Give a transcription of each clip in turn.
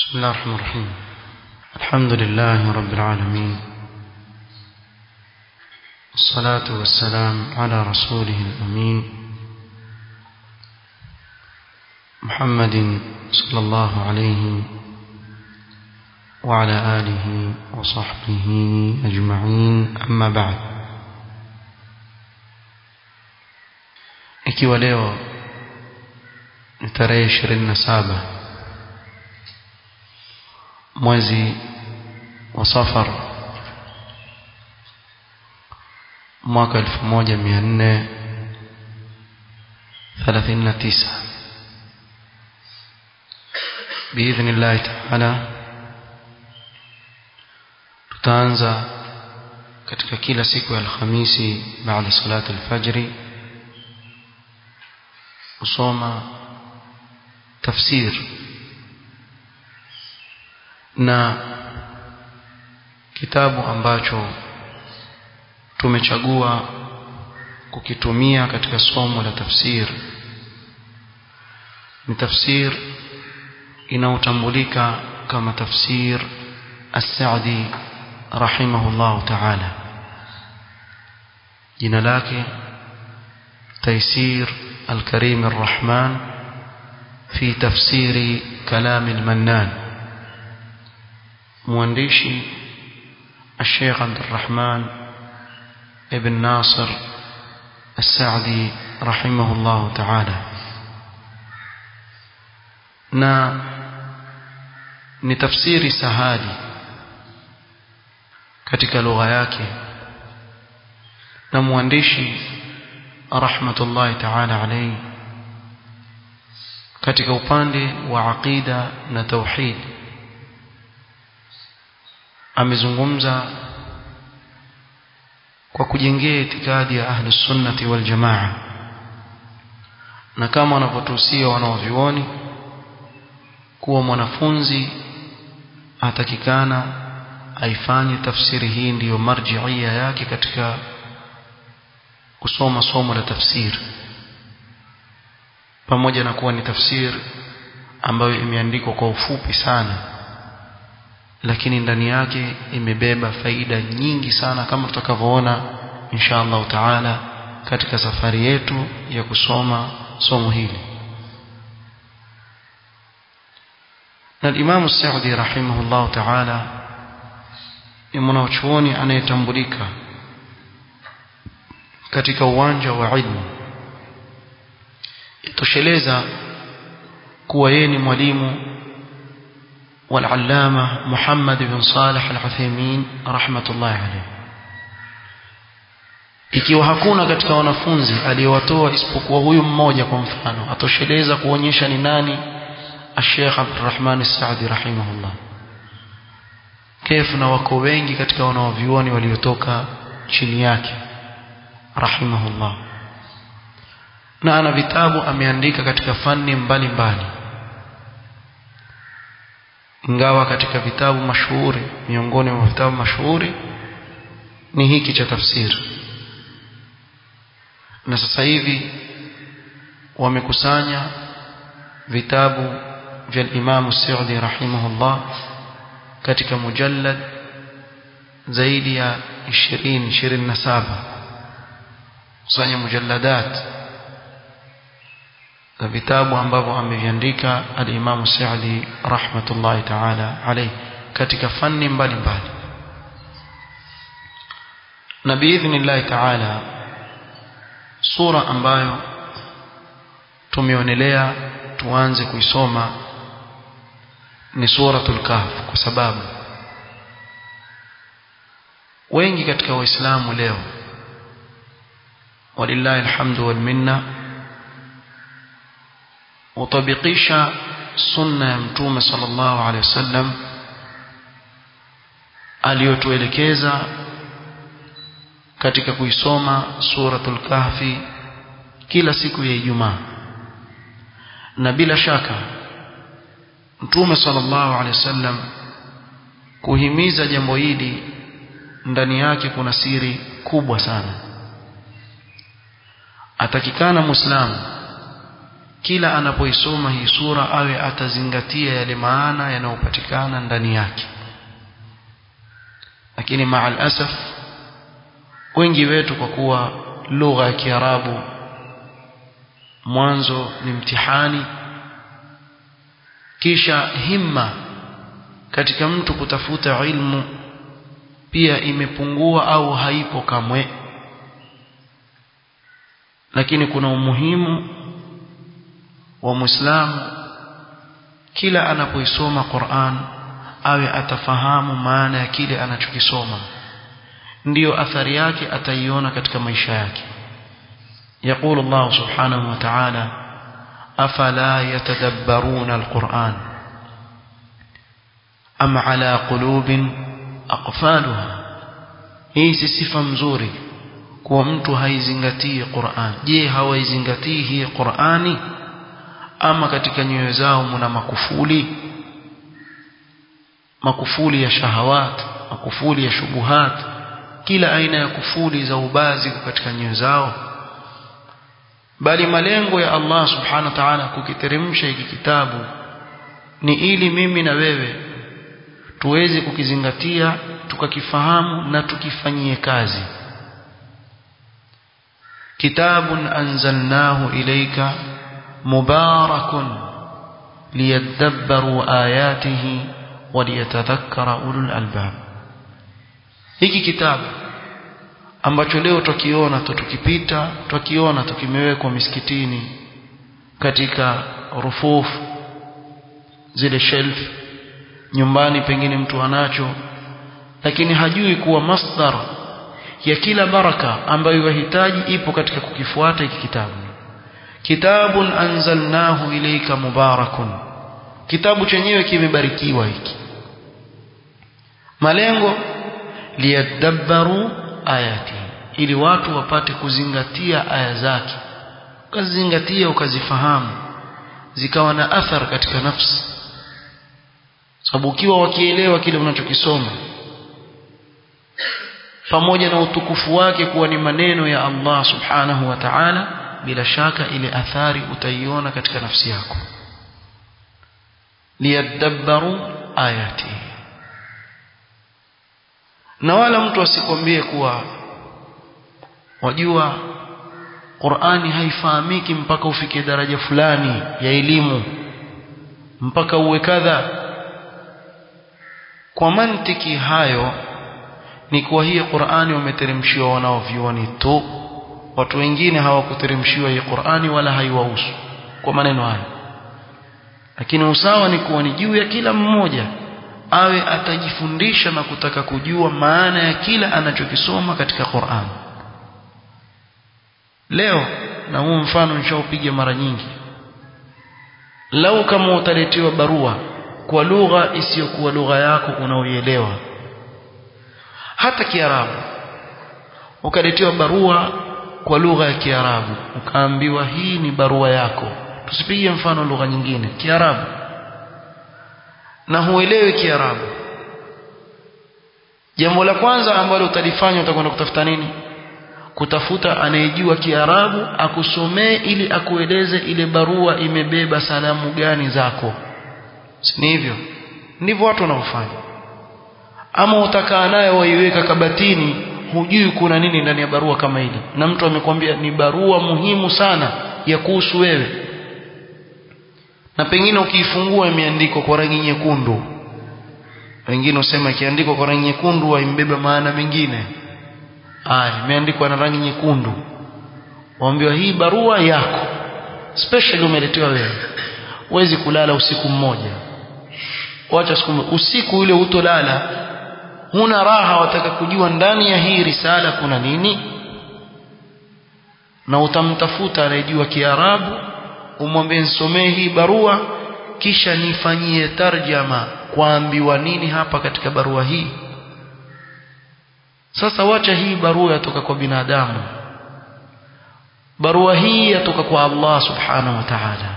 بسم الله الرحمن الرحيم الحمد لله رب العالمين الصلاة والسلام على رسوله الأمين محمد صلى الله عليه وعلى آله وصحبه أجمعين أما بعد ikiwa leo ni tarehe ishirini na saba mwezi wa safar mwaka elfu moja mia nne thelathini na tisa biidhni llahi taala tutaanza katika kila siku ya alhamisi baada salati alfajri kusoma tafsir na kitabu ambacho tumechagua kukitumia katika somo la tafsir ni tafsir inaotambulika kama tafsir as-Sa'di rahimahullah ta'ala jina lake taysir الكريم الرحمن في تفسير كلام المنان موانديشي الشيخ عبد الرحمن ابن ناصر السعدي رحمه الله تعالى na ni tafsiri sahali katika lugha yake na mwandishi rahmatullahi ta'ala alayhi katika upande wa aqida na tauhid amezungumza kwa kujengea itikadi ya ahli sunnati wal jamaa na kama wanavyotuhusia wanaovioni kuwa mwanafunzi atakikana aifanye tafsiri hii ndiyo marjiia yake katika kusoma somo la tafsir pamoja na kuwa ni tafsir ambayo imeandikwa kwa ufupi sana lakini ndani yake imebeba faida nyingi sana kama tutakavyoona insha Allah taala katika safari yetu ya kusoma somo hili na Imam Saudi rahimahullah taala ni mwanachuoni anayetambulika katika uwanja wa ilmu itosheleza kuwa yeye ni mwalimu والعلامة محمد بن صالح العثيمين رحمة الله عليه ikiwa hakuna katika wanafunzi aliyowatoa isipokuwa huyu mmoja kwa mfano atosheleza kuonyesha ni nani Sheikh Abdurrahman As-Saadi rahimahullah kefu na wako wengi katika wanaovioni waliotoka chini yake rahimahullah na ana vitabu ameandika katika fani mbalimbali ingawa katika vitabu mashuhuri miongoni mwa vitabu mashuhuri ni hiki cha tafsiri na sasa hivi wamekusanya vitabu vya Imam Saudi rahimahullah katika mujallad zaidi ya 20 27 kusanya mujalladat za vitabu ambavyo ameviandika al-Imam Sa'di rahmatullahi ta'ala alayhi katika fani mbalimbali na biidhnillah ta'ala sura ambayo tumeonelea tuanze kuisoma ni suratul kahf kwa sababu wengi katika waislamu leo walillahi alhamdu wal minna utabikisha sunna ya mtume sallallahu alaihi wasallam aliyotuelekeza katika kuisoma suratul kahfi kila siku ya Ijumaa na bila shaka mtume sallallahu alaihi wasallam kuhimiza jambo hili ndani yake kuna siri kubwa sana atakikana muislamu kila anapoisoma hii sura awe atazingatia yale maana yanayopatikana ndani yake lakini maal asaf wengi wetu kwa kuwa lugha ya Kiarabu mwanzo ni mtihani kisha himma katika mtu kutafuta ilmu pia imepungua au haipo kamwe lakini kuna umuhimu wa Muislamu kila anapoisoma Qur'an awe atafahamu maana ya kile anachokisoma ndiyo athari yake ataiona katika maisha yake يقول الله سبحانه وتعالى أفلا يتدبرون القرآن أم على قلوب أقفالها hii si sifa mzuri kuwa mtu haizingatii Qur'an je hawaizingatii hii Qur'ani ama katika nyoyo zao mna makufuli makufuli ya shahawat makufuli ya shubuhat kila aina ya kufuli za ubazi katika nyoyo zao bali malengo ya Allah subhanahu wa ta'ala kukiteremsha hiki kitabu ni ili mimi na wewe tuweze kukizingatia tukakifahamu na tukifanyie kazi kitabun anzalnahu ilayka mubarakun liyadabbaru ayatihi waliyatadhakkara ulul albab hiki kitabu ambacho leo tukiona tukipita tukiona tukimewekwa misikitini katika rufufu zile shelf nyumbani pengine mtu anacho lakini hajui kuwa masdar ya kila baraka ambayo yahitaji ipo katika kukifuata hiki kitabu kitabun anzalnahu ilayka mubarakun kitabu chenyewe kimebarikiwa hiki malengo liyadabbaru ayati ili watu wapate kuzingatia aya zake ukazizingatia ukazifahamu zikawa na athar katika nafsi sababu ukiwa wakielewa kile unachokisoma pamoja na utukufu wake kuwa ni maneno ya Allah subhanahu wa ta'ala bila shaka ile athari utaiona katika nafsi yako liyadabbaru ayati na wala mtu asikwambie kuwa wajua Qur'ani haifahamiki mpaka ufike daraja fulani ya elimu mpaka uwe kadha kwa mantiki hayo ni kuwa hii Qur'ani wameteremshiwa wanaovioni tu watu wengine hawakuteremshiwa hii Qur'ani wala haiwahusu kwa maneno haya lakini usawa ni kuwa ni juu ya kila mmoja awe atajifundisha na kutaka kujua maana ya kila anachokisoma katika Qur'an leo na huu mfano nishaupiga mara nyingi lau kama utaletewa barua kwa lugha isiyokuwa lugha yako unaoielewa hata kiarabu ukaletewa barua kwa lugha ya kiarabu ukaambiwa hii ni barua yako tusipige mfano lugha nyingine kiarabu na huelewi kiarabu jambo la kwanza ambalo utalifanya utakwenda kutafuta nini kutafuta anayejua kiarabu akusomee ili akueleze ile barua imebeba salamu gani zako si hivyo ndivyo watu wanaofanya ama utakaa naye waiweka kabatini hujui kuna nini ndani ya barua kama ile na mtu amekwambia ni barua muhimu sana ya kuhusu wewe na pengine ukiifungua imeandikwa kwa rangi nyekundu wengine usema ikiandikwa kwa rangi nyekundu haimbeba maana mengine aya imeandikwa na rangi nyekundu waambiwa hii barua yako special umeletewa wewe huwezi kulala usiku mmoja wacha siku usiku ule utolala huna raha wataka kujua ndani ya hii risala kuna nini na utamtafuta anayejua kiarabu umwambie nisomee hii barua kisha nifanyie tarjama kwaambiwa nini hapa katika barua hii sasa wacha hii barua yatoka kwa binadamu barua hii yatoka kwa Allah subhanahu wa ta'ala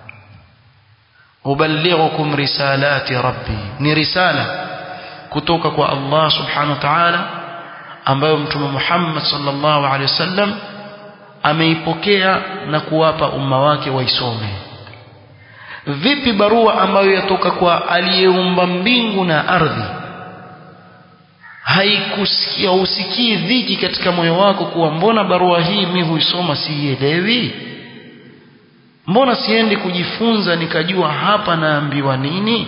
uballighukum risalati rabbi ni risala kutoka kwa Allah subhanahu wa ta'ala ambayo mtume Muhammad sallallahu alaihi wasallam ameipokea na kuwapa umma wake waisome vipi barua ambayo yatoka kwa aliyeumba mbingu na ardhi haikusikia usikii dhiki katika moyo wako kuwa mbona barua hii mi huisoma siielewi mbona siendi kujifunza nikajua hapa naambiwa nini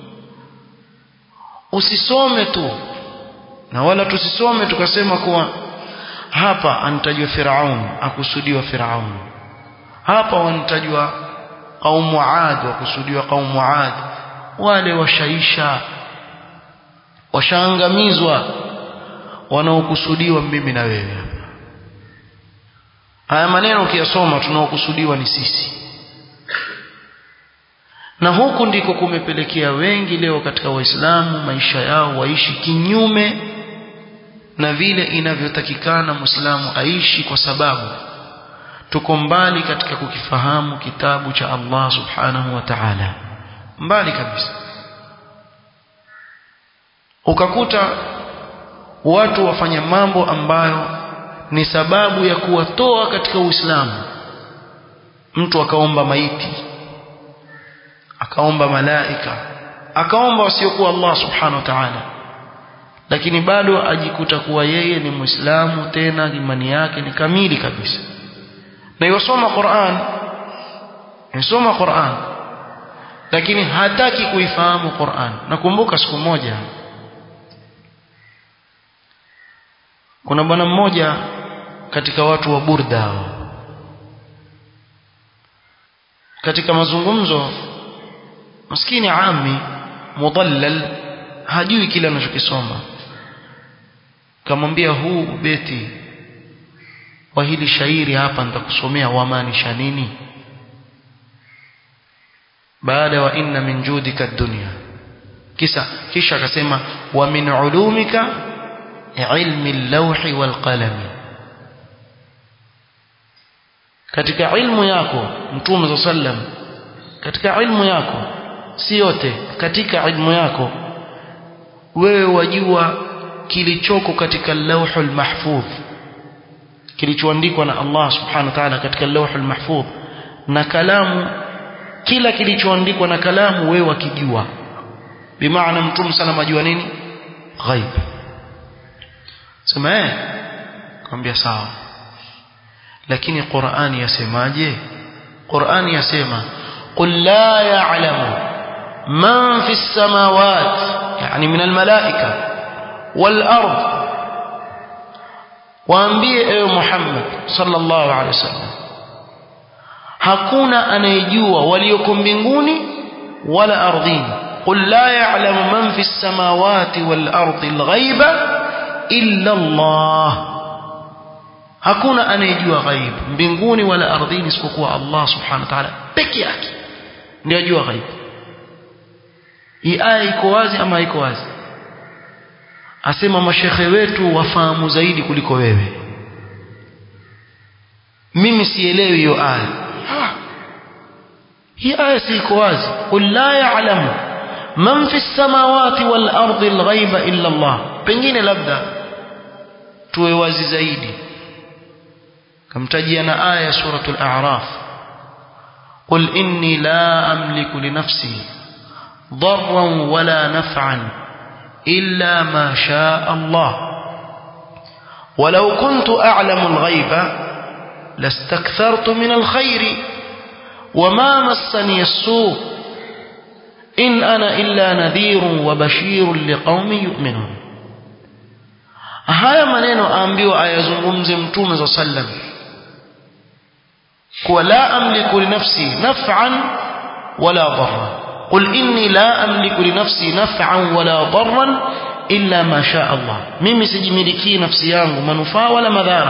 usisome tu na wala tusisome tukasema kuwa hapa anatajwa Firaun akusudiwa Firaun hapa wanatajwa kaumu Aad wakusudiwa kaumu Aad wale washaisha washaangamizwa wanaokusudiwa mimi na wewe hapa haya maneno ukiyasoma tunaokusudiwa ni sisi na huku ndiko kumepelekea wengi leo katika waislamu maisha yao waishi kinyume na vile inavyotakikana muislamu aishi kwa sababu tuko mbali katika kukifahamu kitabu cha Allah subhanahu wa ta'ala mbali kabisa ukakuta watu wafanya mambo ambayo ni sababu ya kuwatoa katika Uislamu mtu akaomba maiti akaomba malaika akaomba wasiokuwa Allah subhanahu wa ta'ala lakini bado ajikuta kuwa yeye ni muislamu tena imani yake ni kamili kabisa na yosoma Qur'an yosoma Qur'an lakini hataki kuifahamu Qur'an nakumbuka siku moja kuna bwana mmoja katika watu wa Burda katika mazungumzo maskini ami mudallal hajui kile anachokisoma kamwambia huu beti wa hili shairi hapa nitakusomea wamaanisha nini baada wa inna min judika dunya kisa kisha akasema wa min ulumika ilmi al-lawhi wal qalami katika ilmu yako mtume sallam katika ilmu yako si yote katika ilmu yako wewe wajua kilichoko katika lauhul mahfudh kilichoandikwa na Allah subhanahu wa ta'ala katika lauhul mahfudh na kalamu kila kilichoandikwa na kalamu wewe wakijua bimaana mtume sana ajua nini ghaib sema eh kwambia sawa lakini Qur'ani yasemaje Qur'ani yasema qul la ya'lamu man fi as-samawati yani min al-malaika wal ard waambie ewe Muhammad sallallahu alaihi wasallam hakuna anayejua walioko mbinguni wala ardhini qul la ya'lamu man fi as-samawati wal ardi al-ghaiba illa Allah hakuna anayejua ghaib mbinguni wala ardhini isipokuwa Allah subhanahu wa ta'ala peke yake ndiye ajua ghaib hii aya iko wazi ama iko wazi asema mashekhe wetu wafahamu zaidi kuliko wewe mimi sielewi hiyo aya hii aya si iko wazi qul la ya'lamu man fi samawati wal ardi al ghaiba illa Allah pengine labda tuwe wazi zaidi kamtajia na aya suratul a'raf qul inni la amliku li nafsi darran wala naf'an illa ma shaa Allah ولو كنت أعلم الغيب لاستكثرت من الخير وما مسني السوء إن أنا إلا نذير وبشير لقوم يؤمنون haya maneno aambiwa ayazungumze mtume za sallam kuwa la amliku li nafsi naf'an wala darra qul inni la amliku li nafsi naf'an wala darran illa ma sha Allah mimi sijimiliki nafsi yangu manufaa wala madhara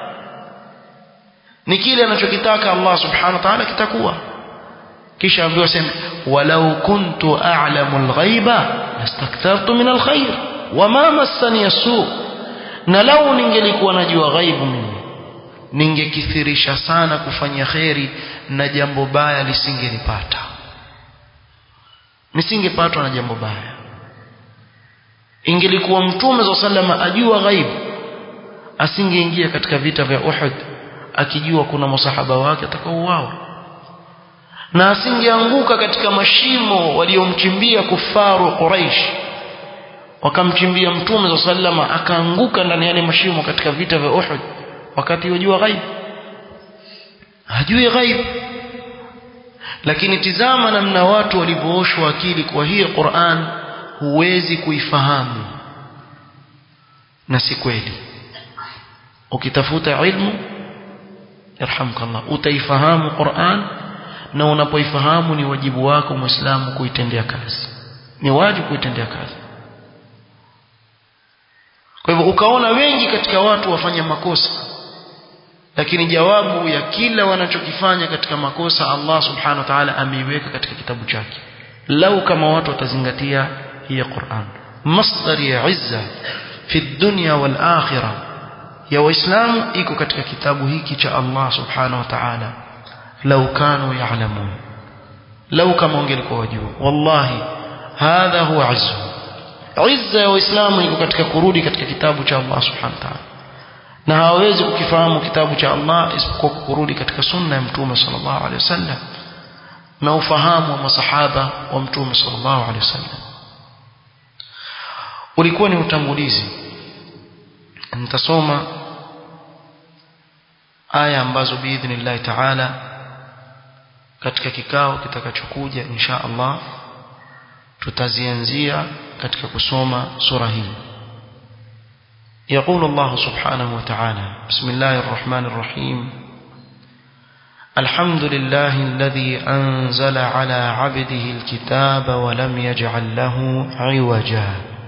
ni kile anachokitaka Allah subhanahu wa ta'ala kitakuwa kisha ambiwa sema walau kuntu a'lamu al-ghaiba lastakthartu min al-khair wama massani as-su' na lau ningelikuwa najua ghaibu mimi ningekithirisha sana kufanya kheri na jambo baya lisingenipata nisingepatwa na jambo baya ingelikuwa mtume za salama ajua ghaibu asingeingia katika vita vya Uhud akijua kuna masahaba wake atakaouawa na asingeanguka katika mashimo waliomchimbia kufaru Quraish wakamchimbia mtume za sallama akaanguka ndani yale mashimo katika vita vya Uhud wakati yojua ghaib hajui ghaib lakini tizama namna watu walivyooshwa akili kwa hii Qur'an huwezi kuifahamu na si kweli ukitafuta ilmu yarhamkallah utaifahamu Qur'an na unapoifahamu ni wajibu wako muislamu kuitendea kazi ni wajibu kuitendea kazi kwa hivyo ukaona wengi katika watu wafanya makosa lakini jawabu ya kila wanachokifanya katika makosa Allah subhanahu wa ta'ala ameiweka katika kitabu chake lau kama watu watazingatia hii Qur'an masdar ya izza fi dunya wal akhirah ya waislamu iko katika kitabu hiki cha Allah subhanahu wa ta'ala lau kanu ya'lamun lau kama wangelikuwa wajua wallahi hadha huwa izzu izza ya waislamu iko katika kurudi katika kitabu cha Allah subhanahu wa ta'ala na hawawezi kukifahamu kitabu cha Allah isipokuwa kurudi katika sunna ya mtume sallallahu alaihi wasallam na ufahamu wa masahaba wa mtume sallallahu alaihi wasallam ulikuwa ni utangulizi nitasoma aya ambazo biidhnillah taala katika kikao kitakachokuja insha Allah tutazianzia katika kusoma sura hii يقول الله سبحانه وتعالى بسم الله الرحمن الرحيم الحمد لله الذي أنزل على عبده الكتاب ولم يجعل له عوجا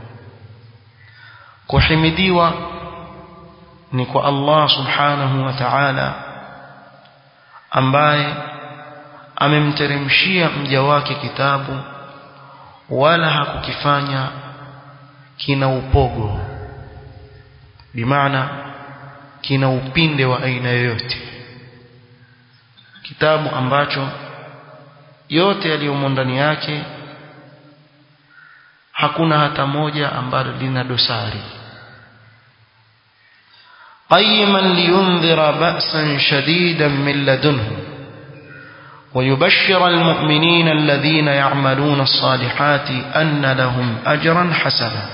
كحمديوا نكو الله سبحانه وتعالى ambaye amemteremshia mja wake kitabu wala hakukifanya kina upogo bimaana kina upinde wa aina yoyote kitabu ambacho yote yaliyomo ndani yake hakuna hata moja ambalo lina dosari قيما لينذر بأسا شديدا من لدنه ويبشر المؤمنين الذين يعملون الصالحات أن لهم أجرا حسنا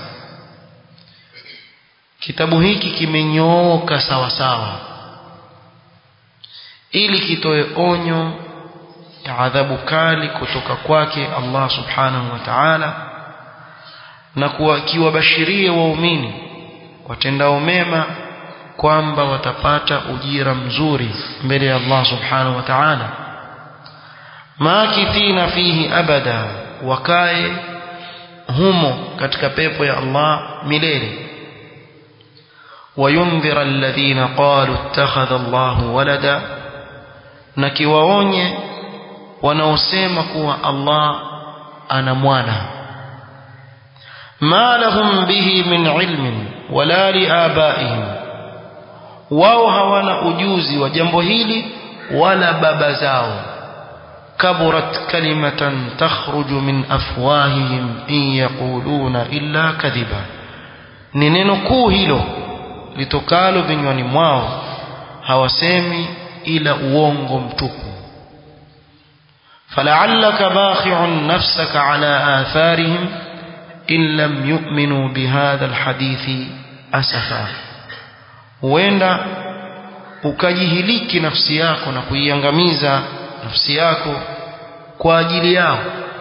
kitabu hiki kimenyooka sawa sawa ili kitoe onyo ya adhabu kali kutoka kwake Allah subhanahu wa ta'ala na kuwakiwabashiria waumini watendao mema kwamba watapata ujira mzuri mbele ya Allah subhanahu wa ta'ala makithina fihi abada wakae humo katika pepo ya Allah milele وينذر الذين قالوا اتخذ الله ولدا نكيwaonye wanaosema kuwa Allah ana mwana ma lahum bihi min ilmin wala liabaihim wao hawana ujuzi wa jambo hili wala baba zao kaburat kalimatan takhruju min afwahihim in yaquluna illa kadhiba ni neno kuu hilo litokalo vinywani mwao hawasemi ila uongo mtupu فلعلك باخع نفسك على آثارهم إن لم يؤمنوا بهذا الحديث أسفا huenda ukajihiliki nafsi yako na kuiangamiza nafsi yako kwa ajili yao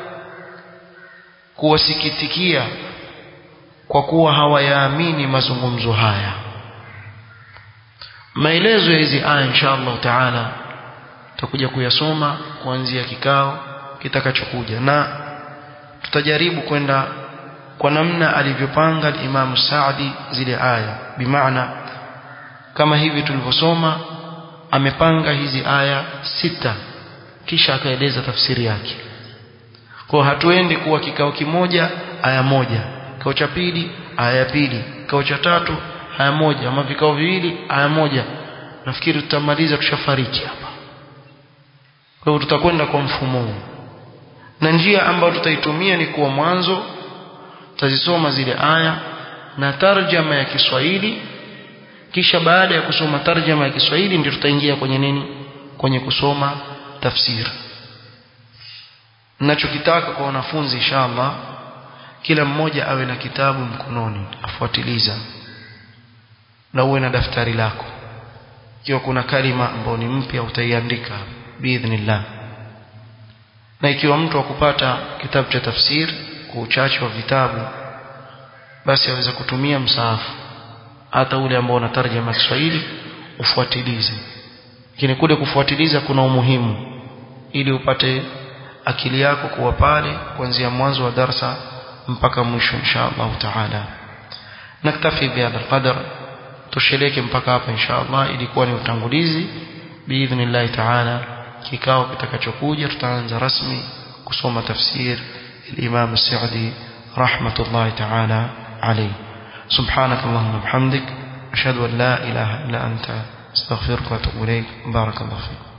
kuwasikitikia kwa kuwa hawayaamini mazungumzo haya maelezo ya hizi aya insha Allah taala tutakuja kuyasoma kuanzia kikao kitakachokuja na tutajaribu kwenda kwa namna alivyopanga Imam Saadi zile aya bimaana kama hivi tulivyosoma amepanga hizi aya sita kisha akaeleza tafsiri yake kwa hatuendi kuwa kikao kimoja aya moja kikao cha pili aya ya pili kikao cha tatu aya moja ama vikao viwili aya moja nafikiri tutamaliza tushafariki hapa kwa hivyo tutakwenda kwa mfumo huu na njia ambayo tutaitumia ni kuwa mwanzo tutazisoma zile aya na tarjama ya Kiswahili kisha baada ya kusoma tarjama ya Kiswahili ndio tutaingia kwenye nini kwenye kusoma tafsiri ninachokitaka kwa wanafunzi inshallah kila mmoja awe na kitabu mkononi afuatiliza na uwe na daftari lako ikiwa kuna kalima ambayo ni mpya utaiandika biidhnillah na ikiwa mtu akupata kitabu cha tafsiri kwa uchache wa vitabu basi aweza kutumia msaafu hata ule ambao una tarjama Kiswahili ufuatilize lakini kule kufuatiliza kuna umuhimu ili upate akili yako kuwa pale kuanzia mwanzo wa darsa mpaka mwisho insha Allah taala naktafi bihadha alqadar tusheleke mpaka hapa insha Allah ilikuwa ni utangulizi biidhnillah taala kikao kitakachokuja tutaanza rasmi kusoma tafsir الإمام السعدي رحمة الله تعالى عليه سبحانك اللهم وبحمدك أشهد أن لا إله إلا أنت استغفرك وأتوب إليك بارك الله فيك